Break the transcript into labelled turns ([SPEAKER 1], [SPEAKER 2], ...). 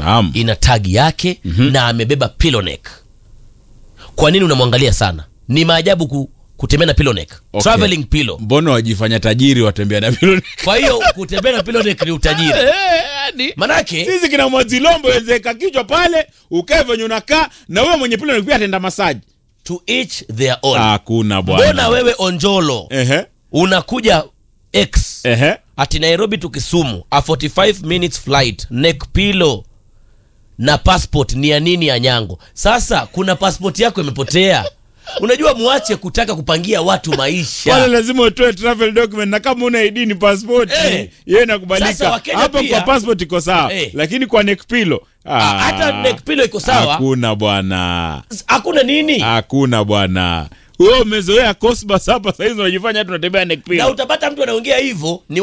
[SPEAKER 1] Naam.
[SPEAKER 2] ina tagi yake na amebeba pillow neck. Kwa nini unamwangalia sana? Ni maajabu ku, kutembea na pillow neck.
[SPEAKER 1] Okay.
[SPEAKER 2] Traveling pillow.
[SPEAKER 1] mbona wajifanya tajiri watembea na piloni
[SPEAKER 2] Kwa hiyo kutembea na pillow neck ni utajiri. Manake
[SPEAKER 1] sisi kina mwazilombo wezeka kichwa pale ukae venye unakaa na wewe mwenye piloni pia atenda masaji
[SPEAKER 2] to each their own.
[SPEAKER 1] hakuna
[SPEAKER 2] Mbona
[SPEAKER 1] bwana
[SPEAKER 2] wewe Onjolo
[SPEAKER 1] ehe
[SPEAKER 2] unakuja X
[SPEAKER 1] ehe
[SPEAKER 2] ati Nairobi to Kisumu a 45 minutes flight neck pillow na passport ni ya nini ya nyango? Sasa kuna passport yako imepotea. Unajua, muache kutaka kupangia watu
[SPEAKER 1] pale
[SPEAKER 2] maisha.
[SPEAKER 1] lazima utoe travel document na kama una ID ni passport
[SPEAKER 2] Eh.
[SPEAKER 1] yeye
[SPEAKER 2] Sasa
[SPEAKER 1] inakubalika
[SPEAKER 2] Wakenya
[SPEAKER 1] hapo
[SPEAKER 2] pia-
[SPEAKER 1] kwa passport iko sawa
[SPEAKER 2] Eh.
[SPEAKER 1] lakini kwa neck pillow
[SPEAKER 2] Ah, hata neck pillow iko sawa.
[SPEAKER 1] hakuna bwana
[SPEAKER 2] Hakuna nini,
[SPEAKER 1] hakuna bwana wewe umezoea cosbas hapa saizi unajifanya tunatembea neck
[SPEAKER 2] na
[SPEAKER 1] pillow
[SPEAKER 2] utapata mtu anaongea hivyo ni